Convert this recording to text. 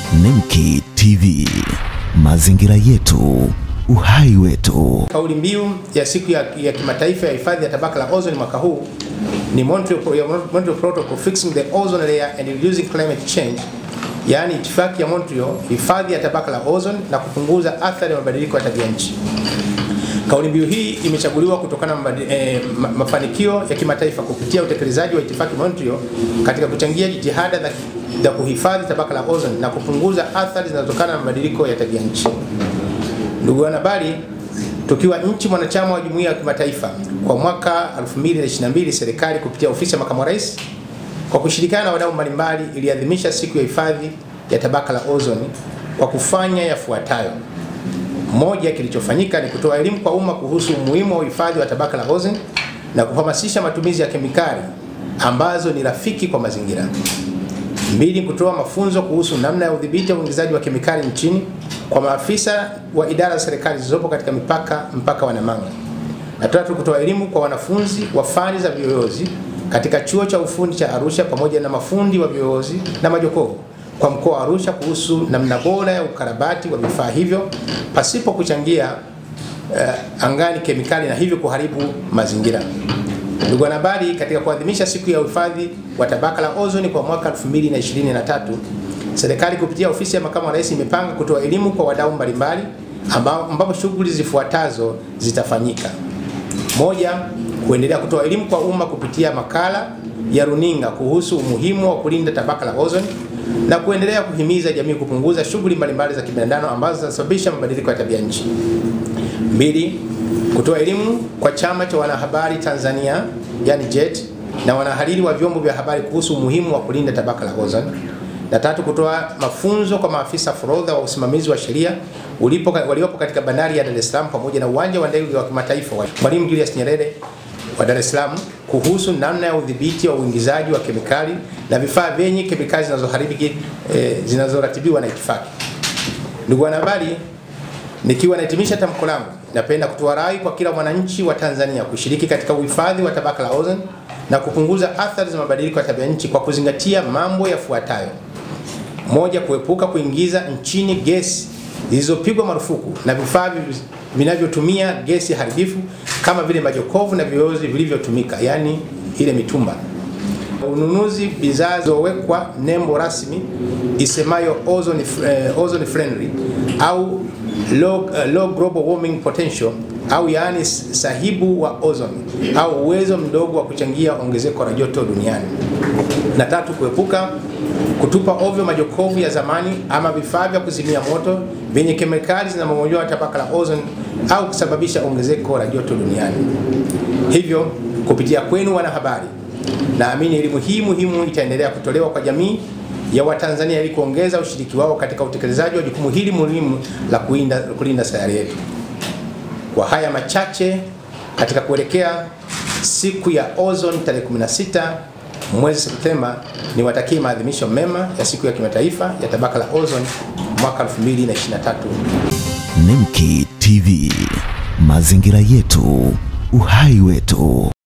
Nemki TV, mazingira yetu, uhai wetu. Kauli mbiu ya siku ya, ya kimataifa ya hifadhi ya tabaka la ozone mwaka huu ni Montreal, Montreal Protocol Fixing the Ozone Layer and Reducing Climate Change, yaani itifaki ya Montreal, hifadhi ya tabaka la ozone na kupunguza athari ya mabadiliko ya tabia nchi. Kauli mbiu hii imechaguliwa kutokana na eh, mafanikio ya kimataifa kupitia utekelezaji wa itifaki Montreal katika kuchangia jitihada za, za kuhifadhi tabaka la ozone na kupunguza athari zinazotokana na mabadiliko ya tabia nchi. Ndugu wanahabari, tukiwa nchi mwanachama wa jumuiya ya kimataifa, kwa mwaka 2022 serikali kupitia ofisi ya makamu wa rais kwa kushirikiana na wadau mbalimbali iliadhimisha siku ya hifadhi ya tabaka la ozone kwa kufanya yafuatayo. Moja, kilichofanyika ni kutoa elimu kwa umma kuhusu umuhimu wa uhifadhi wa tabaka la ozone na kuhamasisha matumizi ya kemikali ambazo ni rafiki kwa mazingira. Mbili, kutoa mafunzo kuhusu namna ya udhibiti wa uingizaji wa kemikali nchini kwa maafisa wa idara za serikali zilizopo katika mipaka mpaka wa Namanga. Na tatu, kutoa elimu kwa wanafunzi wa fani za viyoyozi katika chuo cha ufundi cha Arusha pamoja na mafundi wa viyoyozi na majokofu kwa mkoa wa Arusha kuhusu namna bora ya ukarabati wa vifaa hivyo pasipo kuchangia uh, angani kemikali na hivyo kuharibu mazingira. Ndugu wanahabari, katika kuadhimisha siku ya uhifadhi wa tabaka la ozoni kwa mwaka 2023, serikali kupitia ofisi ya makamu wa rais imepanga kutoa elimu kwa wadau mbalimbali ambapo shughuli zifuatazo zitafanyika. Moja, kuendelea kutoa elimu kwa umma kupitia makala ya runinga kuhusu umuhimu wa kulinda tabaka la ozoni na kuendelea kuhimiza jamii kupunguza shughuli mbalimbali za kibinadamu ambazo zinasababisha mabadiliko ya tabia nchi. Mbili, kutoa elimu kwa chama cha wanahabari Tanzania yani JET na wanahariri wa vyombo vya habari kuhusu umuhimu wa kulinda tabaka la ozone. Na tatu, kutoa mafunzo kwa maafisa forodha wa usimamizi wa sheria waliopo katika bandari ya Dar es Salaam pamoja na uwanja wa ndege wa kimataifa wa Mwalimu Julius Nyerere wa Dar es Salaam kuhusu namna ya udhibiti wa uingizaji wa kemikali na vifaa vyenye kemikali zinazoharibu eh, zinazoratibiwa na itifaki. Ndugu wanahabari, nikiwa nahitimisha tamko langu, napenda kutoa rai kwa kila mwananchi wa Tanzania kushiriki katika uhifadhi wa tabaka la ozone na kupunguza athari za mabadiliko ya tabia nchi kwa kuzingatia mambo yafuatayo: moja, kuepuka kuingiza nchini gesi zilizopigwa marufuku na vifaa vinavyotumia gesi haribifu kama vile majokofu na viyoyozi vilivyotumika, yani ile mitumba. Ununuzi bidhaa zilizowekwa nembo rasmi isemayo ozone, eh, ozone friendly au low, uh, low global warming potential au yaani sahibu wa ozone au uwezo mdogo wa kuchangia ongezeko la joto duniani. Na tatu, kuepuka kutupa ovyo majokofu ya zamani ama vifaa vya kuzimia moto vyenye kemikali zinazomomonyoa tabaka la ozone au kusababisha ongezeko la joto duniani. Hivyo, kupitia kwenu wanahabari, naamini elimu hii muhimu itaendelea kutolewa kwa jamii ya Watanzania ili kuongeza ushiriki wao katika utekelezaji wa jukumu hili muhimu la kulinda, kulinda sayari yetu. Kwa haya machache katika kuelekea siku ya ozone tarehe 16 mwezi Septemba, niwatakie maadhimisho mema ya siku ya kimataifa ya tabaka la ozone mwaka 2023. Nemki TV, mazingira yetu, uhai wetu.